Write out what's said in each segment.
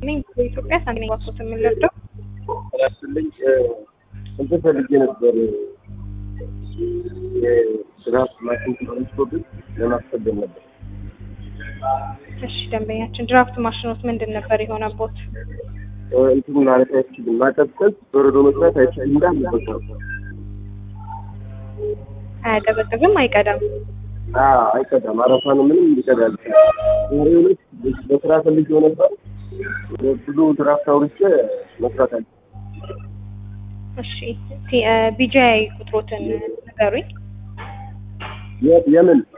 ነኝ በኢትዮጵያ ሳንቲም ዋሶት የምንረዳው ስልኝ እንትን ፈልጌ ነበር የስራት ማሽን ትራንስፖርት ለማስቀደም ነበር። እሺ ደንበኛችን ድራፍት ማሽኖት ምንድን ነበር የሆነቦት? እንትን ማለት አይችልም፣ ማቀዝቀዝ በረዶ መስራት አይችልም። እንዳለ በቃ አያቀዘቅዝም፣ አይቀዳም። አዎ፣ አይቀዳም። አረፋን ምንም ይቀዳል። ዛሬ ሁለት በስራ ፈልጌው ነበር። ብዙ ድራፍት አውርቼ መስራት አለ እሺ ቢጂአይ ቁጥሮትን ንገሩኝ። የምን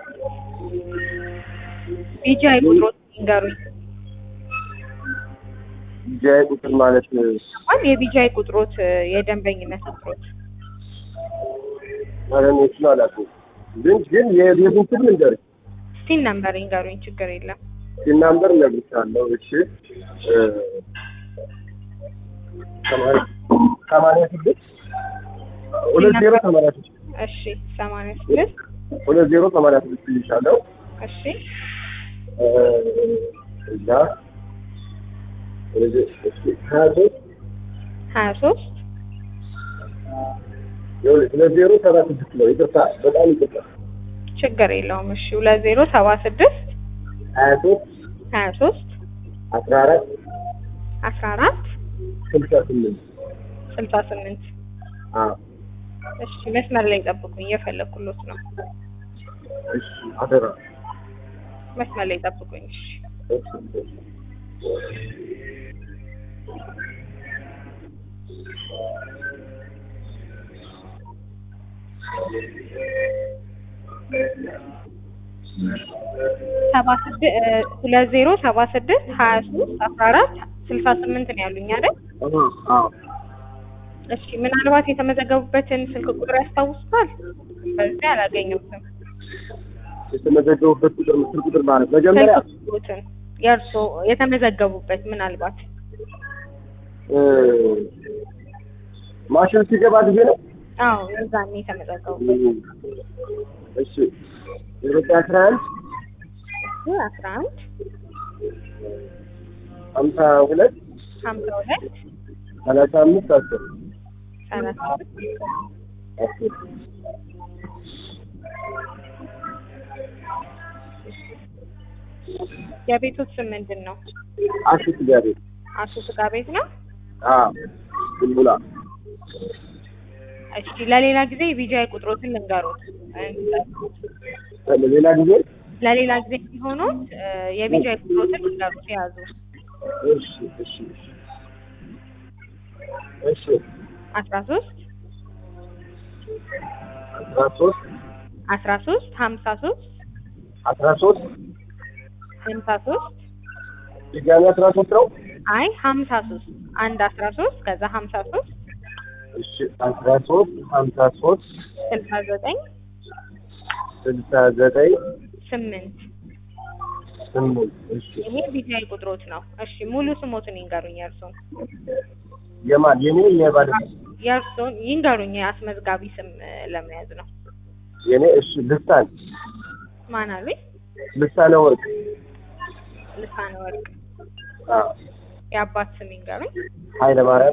ቢጂአይ ቁጥሮትን ንገሩኝ። ጃይ ቁጥር ማለት እንኳን የቢጂአይ ቁጥሮት የደንበኝነት ቁጥሮት ማለኖችን አላውቅም፣ ግን ግን የቤቱን ስም ልንገርሽ ሲን ነምበር ይንገሩኝ። ችግር የለም። ሲናምበር እነግርሻለሁ። እሺ ሰማንያ ስድስት ሁለት ዜሮ ሰማንያ ስድስት እሺ ሰማንያ ስድስት ሁለት ዜሮ ሰማንያ ስድስት ይልሻለሁ። እሺ እዛ ሀያ ሶስት ሀያ ሶስት ሁለት ዜሮ ሰባ ስድስት ነው። ይቅርታ፣ በጣም ይቅርታ። ችግር የለውም። እሺ ሁለት ዜሮ ሰባ ስድስት ሀያ ሶስት ሀያ ሶስት አስራ አራት አስራ አራት ስልሳ ስምንት ስልሳ ስምንት አዎ እሺ መስመር ላይ ጠብቁኝ፣ እየፈለኩሎት ነው። እሺ አደራ መስመር ላይ ጠብቁኝ። እሺ እሺ እሺ ሰባ ስድስት ሁለት ዜሮ ሰባ ስድስት ሀያ ሶስት አስራ አራት ስልሳ ስምንት ነው ያሉኝ አይደል? አዎ አዎ እሺ ምናልባት የተመዘገቡበትን ስልክ ቁጥር ያስታውሱታል? በዚህ አላገኘሁትም። የተመዘገቡበት ቁጥር ምስል ቁጥር ማለት መጀመሪያ ስልክ ቁጥሮትን የእርሶ የተመዘገቡበት ምናልባት እ ማሽን ሲገባ ጊዜ ነው። አዎ እዛኔ የተመዘገቡበት እሺ ዘጠኝ አስራ አንድ አስራ አንድ ሀምሳ ሁለት ሀምሳ ሁለት ሰላሳ አምስት አስር ሰላሳ አስር የቤቶት ስም ምንድን ነው? አሹ ስጋ ቤት አቶ ስጋ ቤት ነው። አዎ ቡልቡላ እሺ ለሌላ ጊዜ የቢጂአይ ቁጥሮትን ልንገሩት። ሌላ ጊዜ ለሌላ ጊዜ ሲሆኑት የቢጂአይ ቁጥሮትን ልንገሩት የያዙ እሺ እሺ እሺ አስራ ሶስት አስራ ሶስት አስራ ሶስት ሀምሳ ሶስት አስራ ሶስት ሀምሳ ሶስት ድጋሚ አስራ ሶስት ነው። አይ ሀምሳ ሶስት አንድ አስራ ሶስት ከዛ ሀምሳ ሶስት እሺ አስራ ሶስት ሀምሳ ሶስት ስልሳ ዘጠኝ ስልሳ ዘጠኝ ስምንት ስምንት እሺ ይሄ ቢጂአይ ቁጥሮት ነው። እሺ ሙሉ ስሞትን ይንገሩኝ የእርሶን የማን የኔ የባለ የእርሶን ይንገሩኝ የአስመዝጋቢ ስም እ፣ ለመያዝ ነው። የኔ እሺ ልሳን ማን አሉኝ? ልሳነ ወርቅ ልሳነ ወርቅ። አዎ የአባት ስም ይንገሩኝ። ኃይለ ማርያም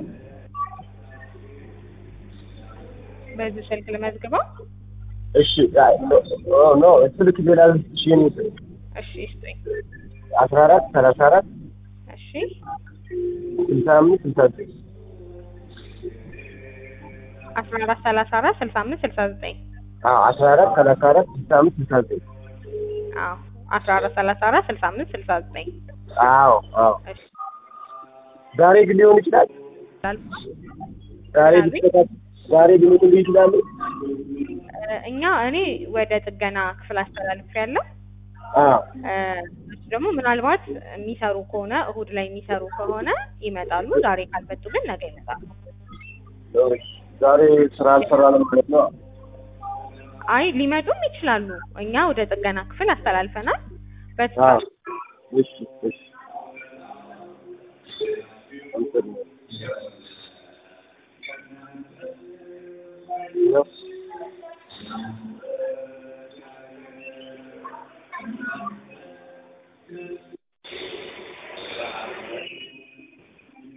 በዚህ ስልክ ልመዝግበው። እሺ አይ፣ ኖ ኖ ኖ ስልክ ሌላ እሺ የኔ ስልክ እሺ ይስጡኝ። አስራ አራት ሰላሳ አራት እሺ ስልሳ አምስት ስልሳ ዘጠኝ አስራ አራት ሰላሳ አራት ስልሳ አምስት ስልሳ ዘጠኝ አዎ አስራ አራት ሰላሳ አራት ስልሳ አምስት ስልሳ ዘጠኝ አዎ አስራ አራት ሰላሳ አራት ስልሳ አምስት ስልሳ ዘጠኝ አዎ አዎ እሺ ዛሬ ግን ሊሆን ይችላል ዛሬ ቢስተካከል ዛሬ ሊመጡልኝ ይችላሉ እ፣ እኛ እኔ ወደ ጥገና ክፍል አስተላልፍ ያለው አዎ እሱ ደግሞ ምናልባት የሚሰሩ ከሆነ እሁድ ላይ የሚሰሩ ከሆነ ይመጣሉ። ዛሬ ካልመጡ ግን ነገ ይመጣሉ። ዛሬ ስራ አልሰራንም ማለት ነው አይ ሊመጡም ይችላሉ። እኛ ወደ ጥገና ክፍል አስተላልፈናል። አዎ በተቻለ እሺ እሺ